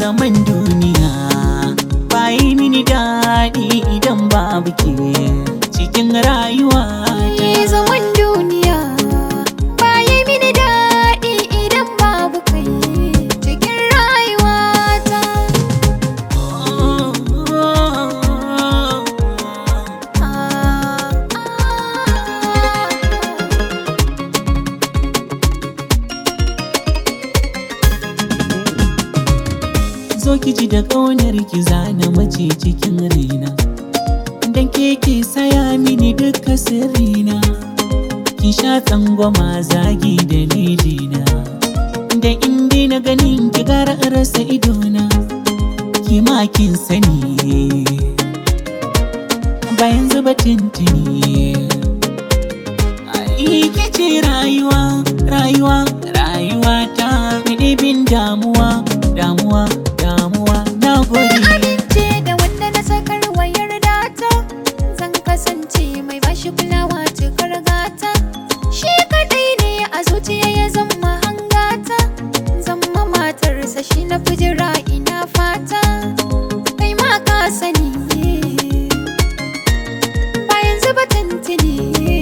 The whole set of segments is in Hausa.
zaman duniya bayi mini daɗi idan babu ke cikin rayuwa Yi zaman duniya baya mini daɗi idan babu kai cikin rayuwata. Ah, zo ki ji da ƙaunar ki zana mace cikin raina dan ke ke saya mini duka sirrina ki sha tsangwama zagi da lijina da inda na ganin ki gara rasa idona ki ma kin sani bayan zuba tintini ai ke ce rayuwa rayuwa rayuwa ta bin damuwa damuwa damuwa na Na gode amince da wanda na sakar wayar data Zan kasance mai bashi kulawa cikar gata Shi kadai ne a zuciya ya zama hangata Zama matarsa shi na fijira ina fata Kai ma ka sani Bayan zuba tantini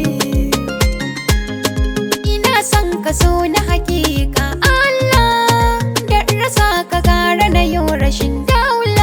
Ina son ka so na hakika Allah Da in rasa ka gara na yau rashin daula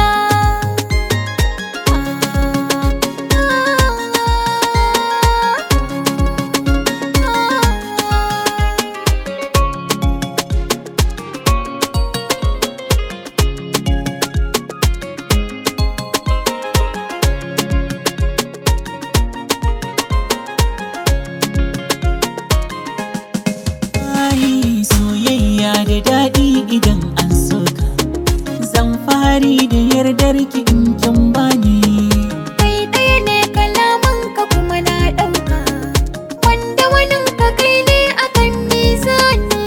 Ai soyayya da daɗi idan an soka Zan fari da yardar ki in kin bani Kai ɗaya ne kalaman ka kuma na ɗauka Wanda wani ka kai ne akan mizani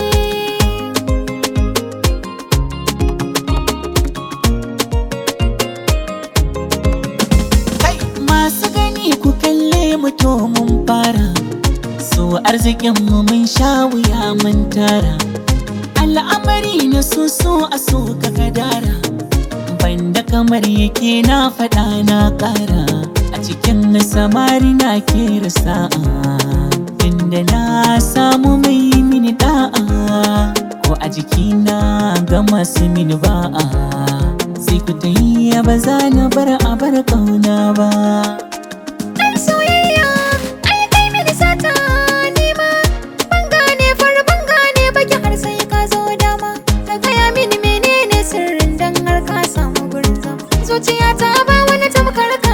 Kai masu gani ku kalle mu to mun fara So arzikin mu mun sha wuya mun tara Al'amari na so so a so ka kadara Banda kamar yake na faɗa na ƙara A cikin samari na kera sa'a Inda na samu mai mini da'a Ko a jikina ga masu mini ba'a Sai ku ta yi ba za na bar a bar ƙauna ba Ɗan soyayya ai kai mini sata nima Ban gane far ban gane baki har sai ka zo dama Ka gaya mini menene sirrin dan har ka samu gurin zama Zuciyata ba wani tamkar ka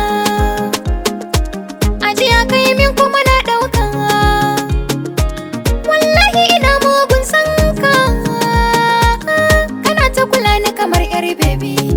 Ajiya kai min kuma na ɗauka Wallahi ina mugun san ka Kana ta kula ni kamar 'yar bebi